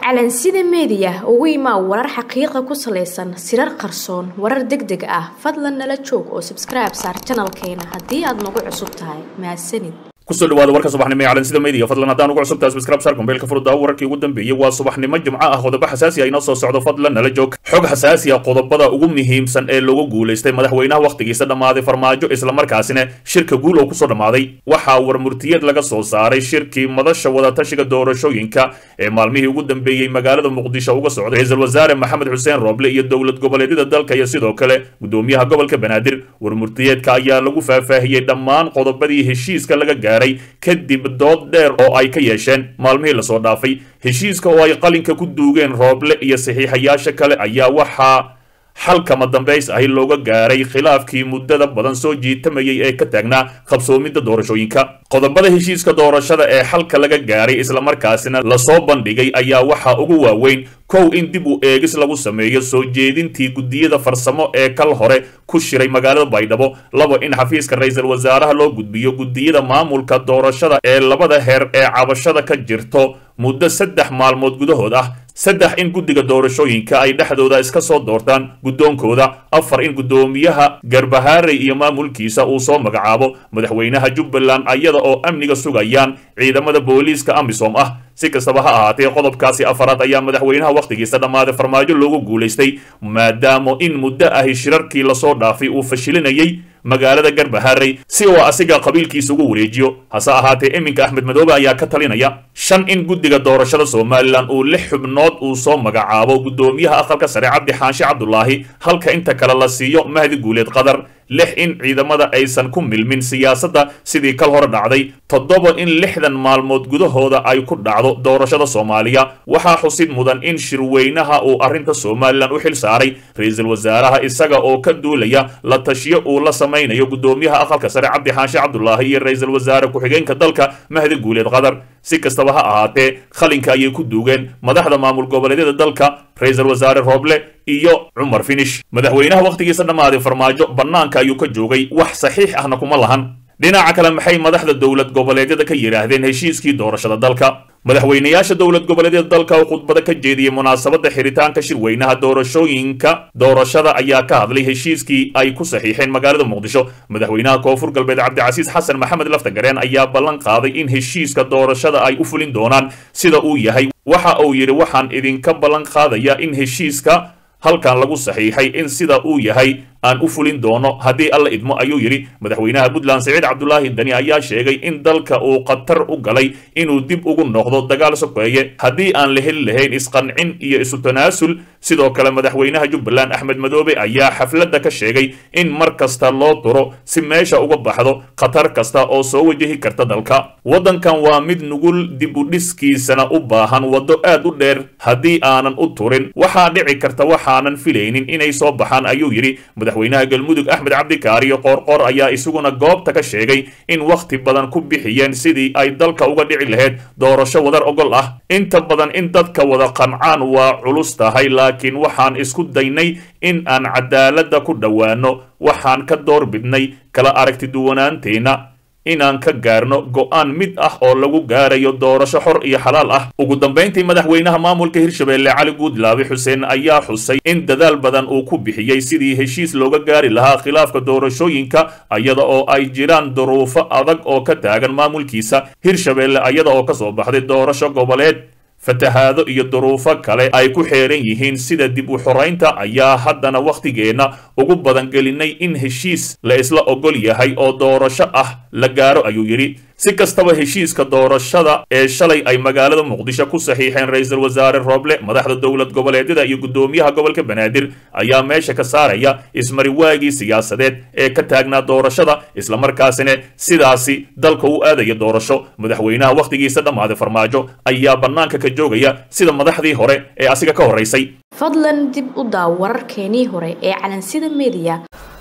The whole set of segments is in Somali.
calansida meediya ugu imaa warar xaqiiqa ku salaysan sirar qarsoon warar deg deg ah fadlan nala joog oo sabskribe saar janalkeena haddii aad nagu cusub tahay mahadsanid kusoo dhawaada warka subaxnimo ee calansida media fadlan haddaan ugu cusubtahay subscribe saar kumbeelka furudda wararkii ugu dambeeyey waa subaxnimo jimco ah qodobo xasaasi ah inoo soo socdo fadlan nala joog xog xasaasi ah qodobada ugu muhiimsan ee lagu guulaystay madaxweynaha wakhtigiisa dhammaaday farmaajo islamarkaasina shirka guul oo kusoo dhammaaday waxaa warmurtiyad laga soo saaray shirkii madasha wadatashiga doorashooyinka ee maalmihii ugu dambeeyey magaalada muqdisho uga socday ra-iisul wasaare maxamed xuseen rooble iyo dowlad goboleedyada dalka iyo sidoo kale gudoomiyaha gobolka banaadir warmurtiyeedka ayaa lagu faahfaahiyey dhammaan qodobadii heshiiska laga gaaray kadib dood dheer oo ay ka yeesheen maalmihii lasoo dhaafay heshiiska oo ay qalinka ku duugeen rooble iyo saxiixayaasha kale ayaa waxaa xalkama dambays ahi looga gaaray khilaafkii muddada badan soo jiitamayay ee ka taagnaa qabsoomidda doorashooyinka qodobada heshiiska doorashada ee xalka laga gaaray islamarkaasina lasoo bandhigay ayaa waxaa ugu waaweyn kow in dib u eegis lagu sameeyo soo jeedintii guddiyada farsamo ee kal hore ku shiray magaalada baydhabo labo in xafiiska ra-iisul wasaaraha loo gudbiyo guddiyada maamulka doorashada ee labada heer ee cabashada ka jirto muddo saddex maalmood gudahood ah saddex in guddiga doorashooyinka ay dhexdooda iska soo doortaan guddoonkooda afar in guddoomiyaha garbahaarey iyo maamulkiisa uu soo magacaabo madaxweynaha jubbaland ayada oo amniga sugayaan ciidamada booliiska amisom ah si kastaba ha ahaatee qodobkaasi afaraad ayaa madaxweynaha wakhtigiisa dhammaaday farmaajo loogu guulaystay maadaama in muddo ahi shirarkii lasoo dhaafay uu fashilinayay magaalada garbaharey si uu asiga qabiilkiisa ugu wareejiyo hase ahaatee iminka axmed madoobe ayaa ka talinaya shan in guddiga doorashada somalilan uu lix xubnood uu soo magacaabo guddoomiyaha aqalka sare cabdi xaanshe cabdulaahi halka inta kale la siiyo mahdi guuleed qadar lix in ciidamada aysan ku milmin siyaasadda sidii kal hore dhacday toddoba in lixdan maalmood gudahooda ay ku dhacdo doorashada soomaaliya waxaa xusid mudan in shirweynaha uu arrinta somalilan u xil saaray ra-iisul wasaaraha isaga oo ka duulaya la tashiyo uu la samaynayo guddoomiyaha aqalka sare cabdi xaanshe cabdulaahi iyo ra-iisul wasaare ku-xigeenka dalka mahdi guuleed qadar si kastaba ha ahaatee qalinka ayay ku duugeen madaxda maamul goboleedyada dalka ra-iisul wasaare rooble iyo cumar finish madaxweynaha wakhtigiisa dhammaaday farmaajo bannaanka ayuu ka joogay wax saxiix ahna kuma lahan dhinaca kale maxay madaxda dowlad goboleedyada ka yidhaahdeen heshiiskii doorashada dalka madaxweynayaasha dowlad goboleedyada dalka oo khudbada ka jeediyey munaasabadda xiritaanka shirweynaha doorashooyinka doorashada ayaa ka hadlay heshiiskii ay ku saxiixeen magaalada muqdisho madaxweynaha koonfur galbeed cabdicasiis xasan maxamed laftagareen ayaa ballan qaaday in heshiiska doorashada ay u fulin doonaan sida uu yahay waxa uu yidhi waxaan idinka ballan qaadayaa in heshiiska halkan lagu saxiixay in sida uu yahay aan u fulin doono haddii alla idmo ayuu yidhi madaxweynaha puntland siciid cabdulaahi dani ayaa sheegay in dalka uu khatar u galay inuu dib ugu noqdo dagaal sokeeye haddii aan la heli lahayn isqancin iyo isu tanaasul sidoo kale madaxweynaha jubbaland axmed madoobe ayaa xafladda ka sheegay in mar kasta loo duro si meesha uga baxdo khatar kasta oo soo wajahi karta dalka waddankan waa mid nugul dib u dhiskiisana u baahan waddo aad u dheer haddii aanan u turin waxaa dhici karta waxaanan filaynin inay soo baxaan ayuu yidhi madaxweynaha galmudug axmed cabdikaariyo qoorqoor ayaa isaguna goobta ka sheegay in wakhti badan ku bixiyeen sidii ay dalka uga dhici lahayd doorasho wadar ogol ah inta badan in dadka wada qancaan waa culus tahay laakiin waxaan isku daynay in aan cadaaladda ku dhowaano waxaan ka door bidnay kala aragti duwanaanteenna inaan ka gaarno go'aan mid ah oo lagu gaarayo doorasho xor iyo xalaal ah ugu dambayntii madaxweynaha maamulka hirshabeelle cali guudlaabe xuseen ayaa xusay in dadaal badan uu ku bixiyey sidii heshiis looga gaari lahaa khilaafka doorashooyinka ayada oo ay jiraan duruufo adag oo ka taagan maamulkiisa hirshabeelle ayada oo kasoo baxday doorasho goboleed fatahaado iyo duruufo kale ay ku xeeran yihiin sida dib u xoraynta ayaa haddana wakhtigeenna ugu badan gelinay in heshiis la isla ogol yahay oo doorasho ah la gaaro ayuu yidhi si kastaba heshiiska doorashada ee shalay ay magaalada muqdisho ku saxiixeen ra-iisul wasaare rooble madaxda dowlad goboleedyada iyo guddoomiyaha gobolka banaadir ayaa meesha ka saaraya ismariwaagii siyaasadeed ee ka taagnaa doorashada islamarkaasina sidaasi dalka u aadaya doorasho madaxweynaha wakhtigiisa dhammaaday farmaajo ayaa bannaanka ka joogaya sida madaxdii hore ee asiga ka horraysay fadlan dib u daaw wararkeenii hore ee calansida meediya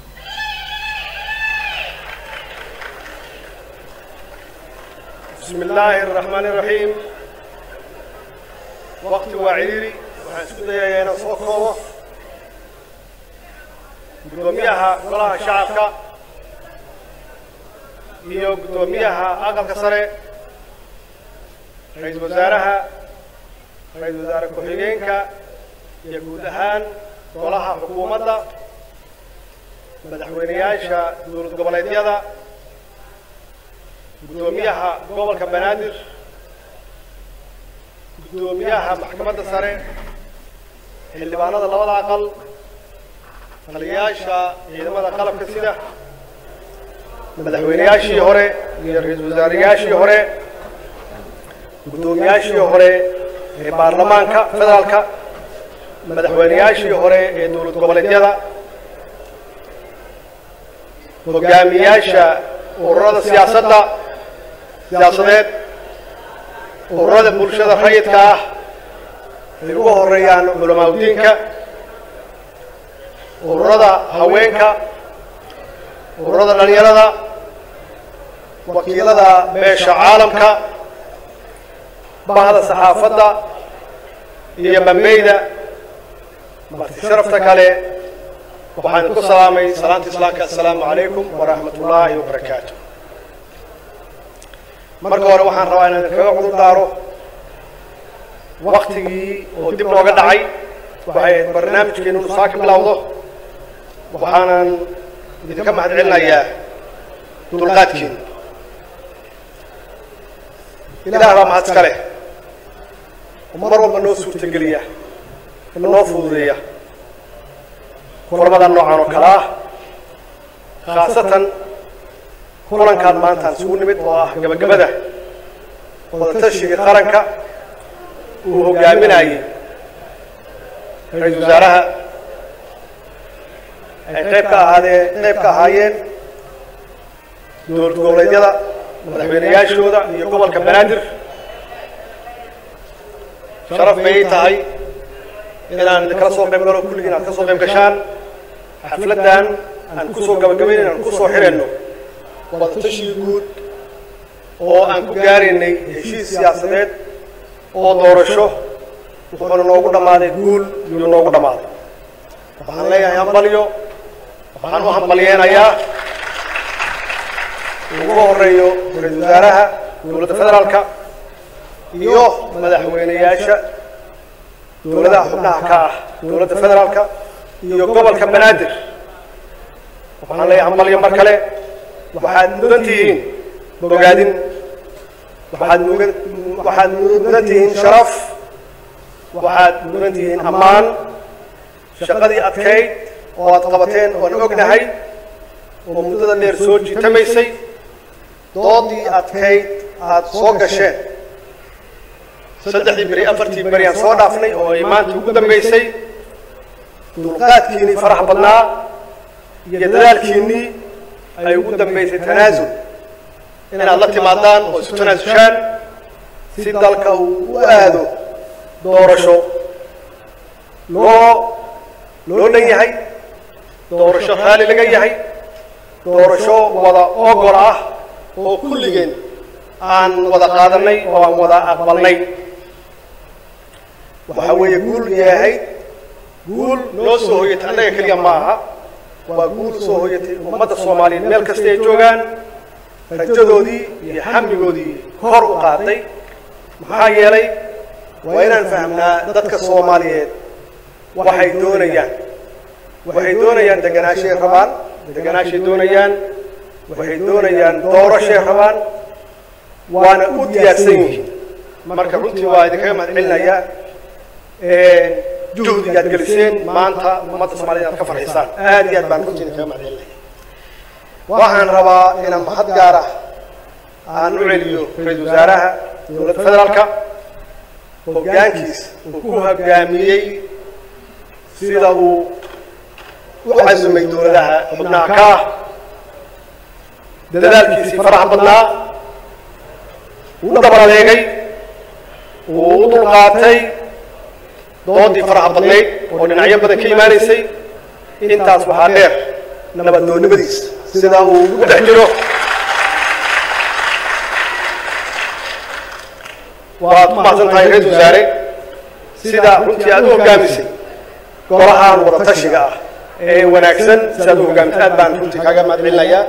بسم الله الرحمن الرحيم وقت وعيري waxaan isku dayayaa inaan soo koobo guddoomiyaha golaha shacabka iyo guddoomiyaha aqalka sare ra-iisul wasaaraha ra-iisul wasaare ku-xigeenka iyo guud ahaan golaha xukuumadda madaxweyneyaasha dowlad goboleedyada guddoomiyaha gobolka banaadir guddoomiyaha maxkamadda sare xildhibaanada labada aqal taliyayaasha ciidamada qalabka sida madaxweyneyaashii hore iyo ra-iisul wasaarayaashii hore guddoomiyaashii hore ee baarlamaanka federaalka madaxweyneyaashii hore ee dowlad goboleedyada hogaamiyaasha ururada siyaasadda siyaasadeed ururada bulshada rayidka ah ay ugu horeeyaan culamaauddiinka ururada haweenka ururada dhalinyarada wakiilada beesha caalamka bahda saxaafadda iyo bambeyda marti sharafta kale waxaan ku salaamay salaanta islaamka assalaamu calaykum waraxmat ullaahi wabarakaatu marka hore waxaan rabaa inaan kaga cudur daaro waktigii oo dib nooga dhacay waxay ahayd barnaamijkeenu inu saa ka bilowdo waxaanan idinka mahad celinayaa dulqaadkiinu ilaah baa mahad iska leh mar walba noo suurtageliya noo fududeeya kulamada noocan oo kale ah khaasatan kulankan maantaan isugu nimid oo ah gabagabada wadatashiga qaranka uu hogaaminayay ra-iisul wasaaraha ay qayb ka ahaadeen qayb ka ahaayeen dowlad goboleedyada madaxweyneyaashooda iyo gobolka banaadir sharaf bay tahay inaan idinkala soo qayb galo kulligiin aad ka soo qayb gashaan xafladdan aan ku soo gabagabaynayn aan ku soo xirayno wadatashii guud oo aan ku gaaraynay heshiis siyaasadeed oo doorasho wuxuuna noogu dhammaaday guul iyuu noogu dhammaaday waxaan leeyahay hambalyo waxaan u hambalyeenayaa ugu horeeyo ra-iisul wasaaraha dowladda federaalka iyo madaxweyneyaasha dowladaha xubnaha ka ah dowladda federaalka iyo gobolka banaadir waxaan leeyahay hambalyo mar kale waxaad mudan tihiin bogaadin waxaad mugan waxaad mudan tihiin sharaf waxaad mudan tihiin ammaan shaqadii adkayd oo aad qabateen oan ognahay oo muddada dheer soo jiitamaysay doodii adkayd aad soo gasheen saddexdii beri afartii beri aan soo dhaafnay oo ay maanta ugu dambaysay dulqaadkiinnii farax badnaa iyo dadaalkiinnii ay ugu dambaysay tanaasul inaad la timaadaan oo isu tanaasushaan si dalka uu u aado doorasho loo loo dhan yahay doorasho raali laga yahay doorasho wada ogol ah oo kulligeen aan wada qaadanay oo aan wada aqbalnay waxa weeye guul yahay guul noo soo hoyatay annaga keliya ma aha waa guul soo hoyatay ummadda soomaaliyeed meel kasta ay joogaan rajadoodii iyo xamligoodii kor u qaaday maxaa yeelay waa inaan fahmnaa dadka soomaaliyeed waxay doonayaan waxay doonayaan deganaashay rabaan deganaashay doonayaan waxay doonayaan doorashay rabaan waana u diyaarsan yihiin marka runtii waa idinkaga mahad celinayaa juhdiga aad geliseen maanta ummadda soomaaliyed aad ka farxisaan aad iyo aad baan runtii idinkaga mahad celinaya waxaan rabaa inaan mahad gaar ah aan u celiyo ra-iisul wasaaraha dowladda federaalka hoggaankiis uu ku hoggaamiyey sida uu u casumay dowladaha xubnaha ka ah dadaalkiisii faraxa badnaa uu dhabar adeegay uu u dulqaatay doodii faraxa badnayd oo dhinacyo badan ka imaanaysay intaas waxaa dheer nabaddoonnimadiisa sida uu ugu dhex jiro waad ku mahadsan tahay ra-iisul wasaare sida runtii aad u hoggaamisay golahaan wada tashiga ah ee wanaagsan sidaad u hoggaamisay aad baan runtii kaaga mahad celinayaa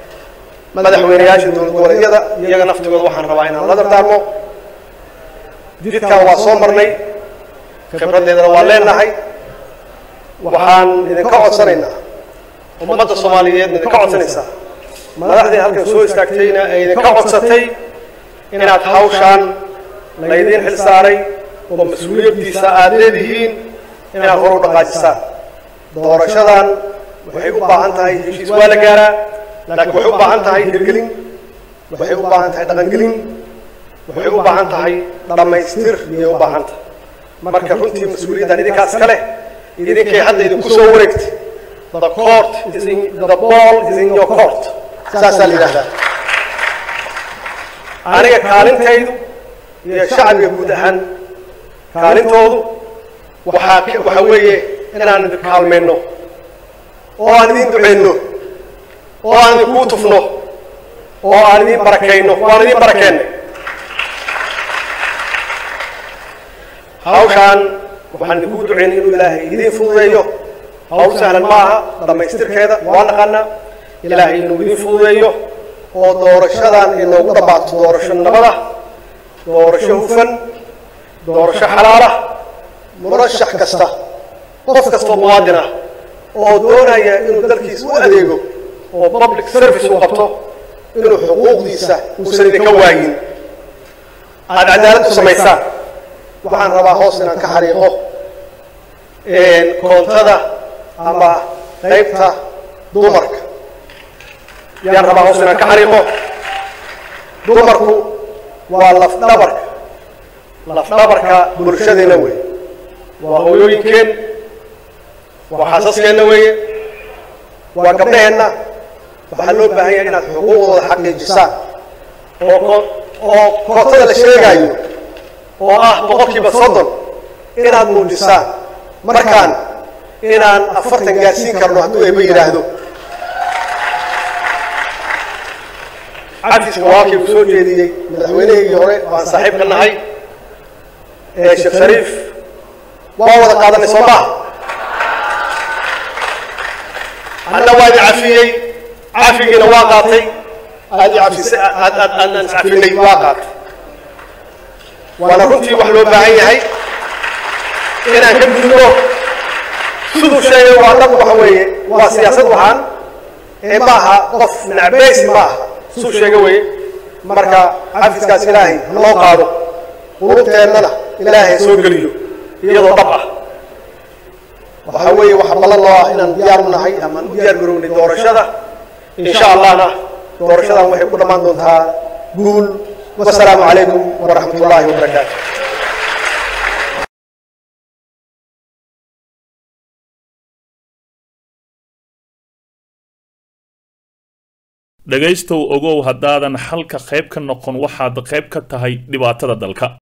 madaxweyneyaasha dowlad goboleedyada iyaga naftigooda waxaan rabaa inaan la dardaarmo jidkan waa soo marnay khibraddeedana waa leenahay waxaan idinka codsanaynaa ummadda soomaaliyeed idinka codsanaysaa madaxdii halkan soo istaagtayna ay idinka codsatay inaad hawshaan laydiin xil saaray oo mas-uuliyaddiisa aad leedihiin inaad hor u dhaqaajisaan doorashadan waxay u baahan tahay heshiis waa la gaaraa laakiin waxay u baahan tahay hirgelin waxay u baahan tahay dhaqangelin waxay u baahan tahay dhammaystir iyay u baahan tahay marka runtii mas-uuliyaddan idinkaas ka leh idinkay hadda idinku soo wareegtay the court is in the ball is in your court saasaa la yidhahdaa aniga kaalintaydu iyo shacbiga guud ahaan kaalintoodu waxaa waxaa weeye inaan idin kaalmayno oo aan idin ducayno oo aan idinkuu tufno oo aan idin barakayno waan idin barakeennay hawshaan waxaan idinku ducaynay inuu ilaahay idiin fududeeyo hawl sahlan ma aha dhammaystirkeeda waa naqaanaa ilaahay inuu idiin fududeeyo oo doorashadan inoogu dhammaato doorasho nabada doorasho hufan doorasho xalaala murashax kasta qof kastoo muwaadin ah oo doonaya inuu dalkiisa u adeego oo public service uu qabto inuu xuquuqdiisa uusan idinka waayin aada cadaalad u samaysaan waxaan rabaa hoos inaan ka xariiqo koontada ama qaybta dumarka yaan rabaa hoos inaan ka xariiqo dumarku waa lafdhabarka lafdhabarka bulshadeena wey waa hooyooyinkeen waa xaasaskeenna weeye waa gabdhaheenna waxaa loo baahan yahay inaad xuquuqdooda xaqiijisaan oo oo kootada la sheegaayo oo ah boqolkiiba soddon inaad muujisaan markaan inaan afartan gaarsiin karno hadduu eeba yidhaahdo cafiska walaalkii uu soo jeediyey madaxweynahaygii hore waan saaxiib ka nahay ee sheekh shariif waa wada qaadanay soo maha anna waa idin cafiyey cafigiina waa qaatay aad i cafisay aad aad aadaan iscafinay waa qaatay waana runtii wax loo baahan yahay inaan ka gudbo siduu sheegay waa dhab waxa weeye waa siyaasad waxaan ee ma aha qof nacbeysi ma aha siduu sheega weeye marka cafiskaas ilaahay haloo qaado qulubteennana ilaahay soo geliyo iyadoo dhab ah waxaa weeye waxa ballan loo ah inaan diyaar u nahay amaan u diyaar garownay doorashada insha allahna doorashadan waxay ku dhammaan doontaa guul wasalaamu calaykum waraxmat ullaahi wabarakaatu dhegaystow ogow haddaadan xalka qayb ka noqon waxaad qayb ka tahay dhibaatada dalka